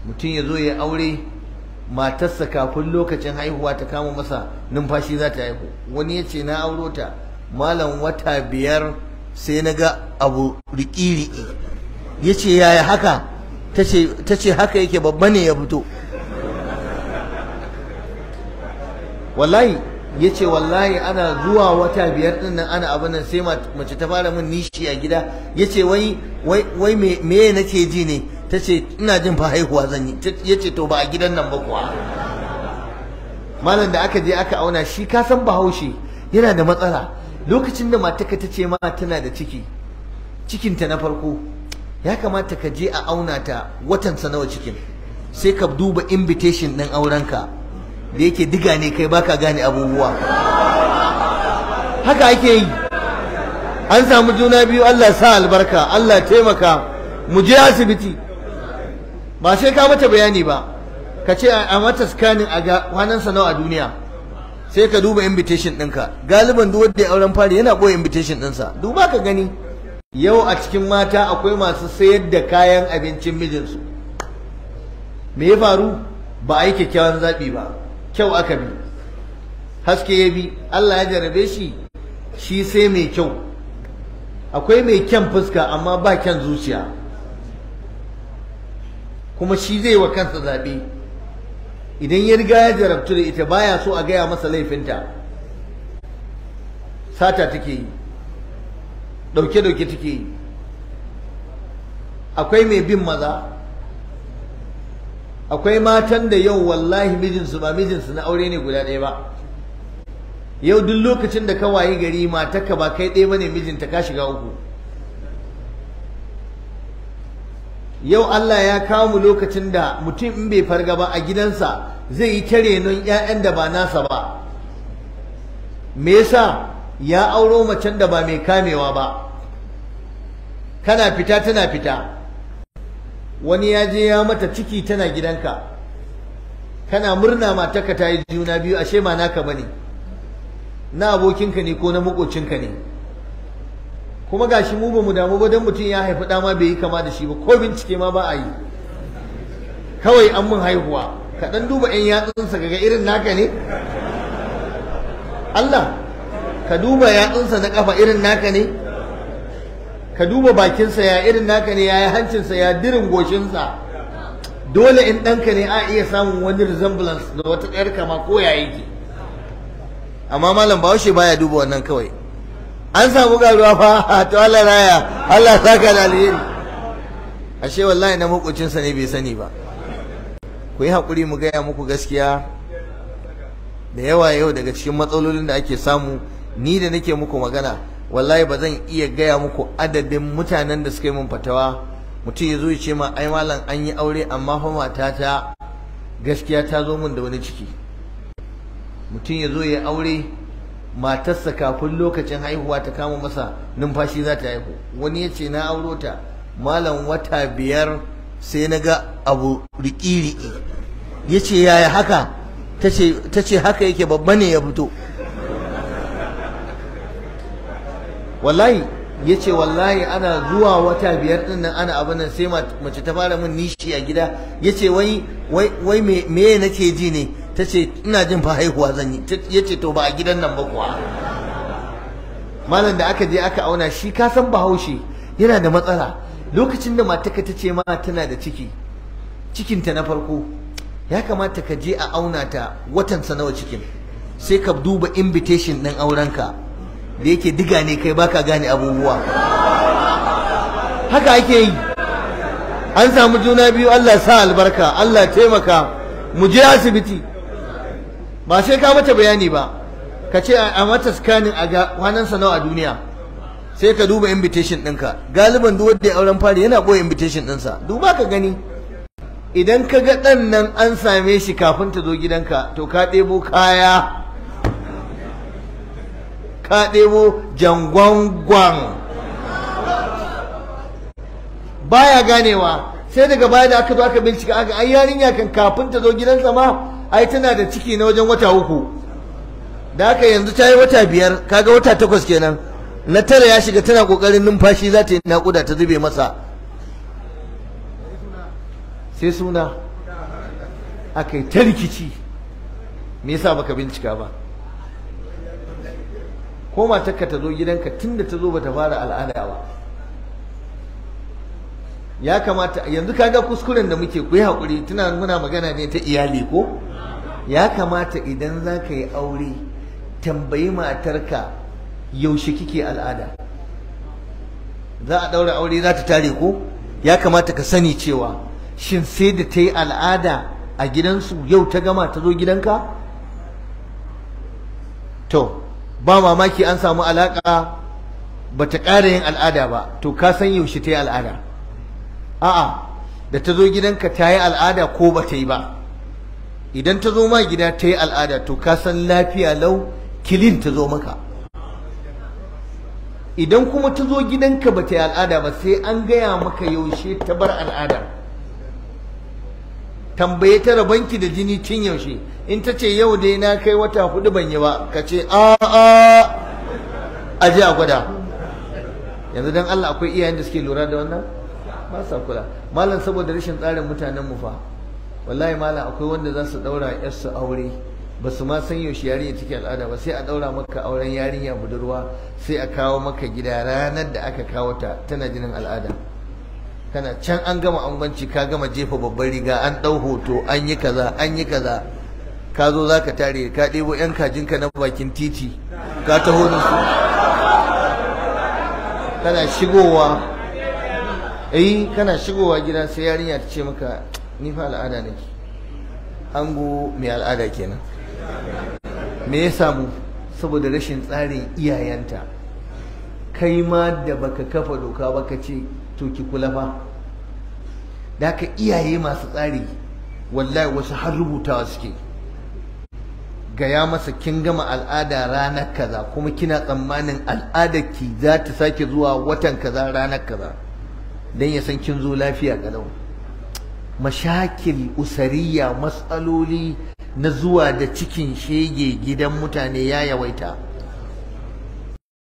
mutum ya zo ya aure matarsa kafin lokacin haihuwa ta kama masa numfashi za ta haihu wani ya ce na auro ta malam wata biyar sai na ga abu riki-riki ya ce yaya haka ta ce haka yake babba ne ya fito wallahi ya ce wallahi ana zuwa wata biyar din nan ana abin nan sai mace ta fara min nishi a gida ya ce wai wai me nake ji ne ta ce ina jin fa haihuwa zan yi ya ce to ba a gidan nan ba kuwa malam da aka je aka auna shi ka san bahaushe yana da matsala lokacin da mataka ta ce ma tana da ciki cikinta na farko ya kamata ka je a auna ta watan nawa cikin sai ka duba invitation ɗin aurenka da yake diga ne kai baka gane abubuwa haka ake yi an samu juna biyu Allah sa albarka Allah taimaka mu je asibiti ba sai ka mata bayani ba ka ce a mata scanning a ga kwanansa nawa a duniya sai ka duba invitation ɗinka galiban duk wanda ya auren fari yana ɓoye invitation ɗinsa duba ka gani yau a cikin mata akwai masu sayar da kayan abincin mijinsu me ya faru ba a yi kyakkyawan zaɓi ba kyau aka bi haske ya bi Allah ya jarabe shi shi sai mai kyau akwai mai kyan fuska amma ba kyan zuciya kuma shi zai wa kansa zaɓe idan ya riga ya jarabtu da ita baya so a gaya masa laifinta sata take yi ɗauke-ɗauke take yi akwai mai bin maza akwai matan da yau wallahi mijinsu ba mijinsu na aure ne guda ɗaya ba yau duk lokacin da ka wayi gari matarka ba kai ɗaya bane mijinta ka shiga uku yau Allah ya kawo mu lokacin da mutum in bai farga ba a gidansa zai yi tare non ƴaƴan da ba nasa ba me yasa ya auro macen da ba mai kamewa ba kana fita tana fita wani ya je ya mata ciki tana gidanka kana murna matarka ta yi juna biyu ashe ba naka bane na abokinka ne ko na makocinka ne kuma gashi mu ba mu damu ba dan mutum ya haifi ɗa ma bai yi kama da shi ba ko bincike ma ba a yi kawai an mun haihuwa ka dan duba ƴan yatsunsa kaga irin naka ne Allah ka duba yatsunsa na kafa irin naka ne ka duba bakinsa ya irin naka ne ya yi hancinsa ya dirin goshinsa dole in ɗanka ne a iya samun wani resemblance da wata ɗayar kama ko ya yake amma malam bahaushe baya duba wannan kawai an samu garuwa fa to Allah raya Allah saka da alheri ashe wallahi na makocinsa ne bai sani ba ku yi haƙuri mu gaya muku gaskiya da yawa yau daga cikin matsalolin da ake samu ni da nake muku magana wallahi ba zan iya gaya muku adadin mutanen da suka yi min fatawa mutum ya zo ya ce ma ai malam an yi aure amma fa matata gaskiya ta zo min da wani ciki mutum ya zo ya aure matarsa kafin lokacin haihuwa ta kama masa numfashi za ta haihu wani ya ce na auro ta malam wata biyar sai na ga abu riki-riki ya ce yaya haka ta ce haka yake babba ne ya fito wallahi ya ce wallahi ana zuwa wata biyar din nan ana abin nan sai mace ta fara min nishi a gida ya ce wai wai me nake ji ne ta ce ina jin fa haihuwa zan yi ya ce to ba a gidan nan ba kuwa malam da aka je aka auna shi ka san bahaushe yana da matsala lokacin da mataka ta ce ma tana da ciki cikinta na farko ya kamata ka je a auna ta watansa nawa cikin sai ka duba invitation ɗin aurenka da yake diga ne kai baka gane abubuwa haka ake yi an samu juna biyu Allah sa albarka Allah taimaka mu je asibiti ba sai ka mata bayani ba ka ce a mata scanning a ga kwanansa nawa a duniya sai ka duba invitation ɗinka galiban duk wanda ya auren fari yana ɓoye invitation ɗinsa duba ka gani idan ka ga ɗan nan an same shi kafin ta zo gidanka to ka ɗebo kaya ka ɗebo jangwangwan baya ganewa sai daga baya da aka zo aka bincika aka ai yarinya kan kafin ta zo gidansa ma ai tana da ciki na wajen wata uku da haka yanzu ta yi wata biyar kaga wata takwas kenan na tara ya shiga tana kokarin numfashi za ta yi naƙuda ta zube masa sai suna aka yi ta rikici me yasa baka bincika ba ko matarka ta zo gidanka tunda ta zo bata fara al'ada ba ya kamata yanzu kaga kuskuren da muke ku yi haƙuri tuna muna magana ne ta iyali ko ya kamata idan za ka yi aure tambayi matarka yaushe kike al'ada za a ɗaura aure za ta tare ko ya kamata ka sani cewa shin sai da ta yi al'ada a gidansu yau ta gama ta zo gidanka to ba mamaki an samu alaƙa ba ta ƙara yin al'ada ba to ka san yaushe ta yi al'ada a'a da ta zo gidanka ta yi al'ada ko ba ta yi ba idan ta zo ma gida ta yi al'ada to ka san lafiya lau kilin ta zo maka idan kuma ta zo gidanka ba ta yi al'ada ba sai an gaya maka yaushe ta bar al'ada tambaye ta rabanki da jini tun yaushe in ta ce yau dai na kai wata hudu ban yi ba ka ce a a a ji a gwada yanzu dan Allah akwai iyayen da suke lura da wannan ba sa kula malam saboda rashin tsarin mutanen mu fa wallahi malam akwai wanda za su daura yarsu aure ba su ma san yaushe yarinya take al'ada ba sai a daura maka auren yarinya budurwa sai a kawo maka gida ranar da aka kawo ta tana jinin al'ada kana can an gama angwanci ka gama jefa babbar riga an dau hoto an yi kaza an yi kaza ka zo za ka tare ka ɗebo 'yan kajinka na bakin titi ka taho da su kana shigowa eh kana shigowa gida sai yarinya ta ce maka ni fa al'ada nake ango mai al'ada kenan me ya samu saboda rashin tsarin iyayenta kai ma da baka kafa doka ba ka ce to ki kula fa da haka iyaye masu tsari wallahi wasu har rubutawa suke gaya masa kin gama al'ada ranar kaza kuma kina tsammanin al'adar ki za ta sake zuwa watan kaza ranar kaza dan ya san kin zo lafiya kalau mashakil usariya matsaloli na zuwa da cikin shege gidan mutane ya yawaita